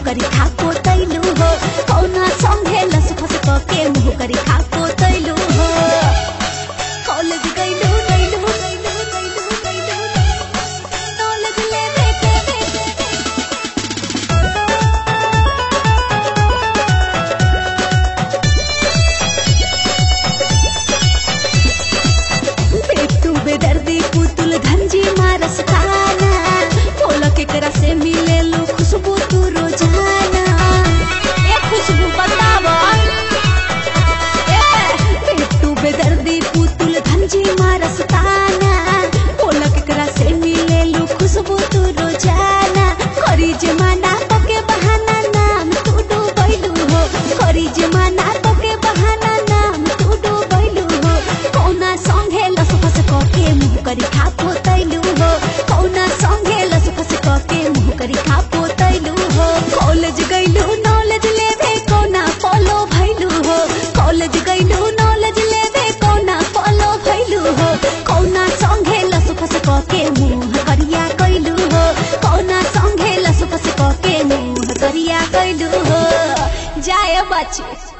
मुँह करी खा पोतैलू हो कौना संगे लस फस क के मुँह करी खा पोतैलू हो कॉलेज गइलू गइलू गइलू गइलू गइलू कॉलेज ले बेटे बेटे पेटू बेदर्दी पुतुल धंजी मारस खाना बोला केकरा से मिले लो खुशबू तू रोजाना ए खुशबू बतावा ए पेटू बेदर्दी पुतुल धंजी मारस खाना बोला केकरा से मिले लो खुशबू तू रोजाना करी जमाना पके बहाना नाम तू डूबैलू हो करी जमाना पके बहाना नाम तू डूबैलू हो कौना संगे लस फस क के मुँह करी खा पोतैलू हो कौना संगे लस फस क के मुँह करी खा पोतैलू हो कॉलेज गइलू नॉलेज लेबे कौना फॉलो भइलू हो कॉलेज गइलू नॉलेज लेबे कौना फॉलो भइलू हो कौना संगे लस फस क के मुँह करिया कैलू हो कौना संगे लस फस क के मुँह करिया कैलू हो जाए बच्चे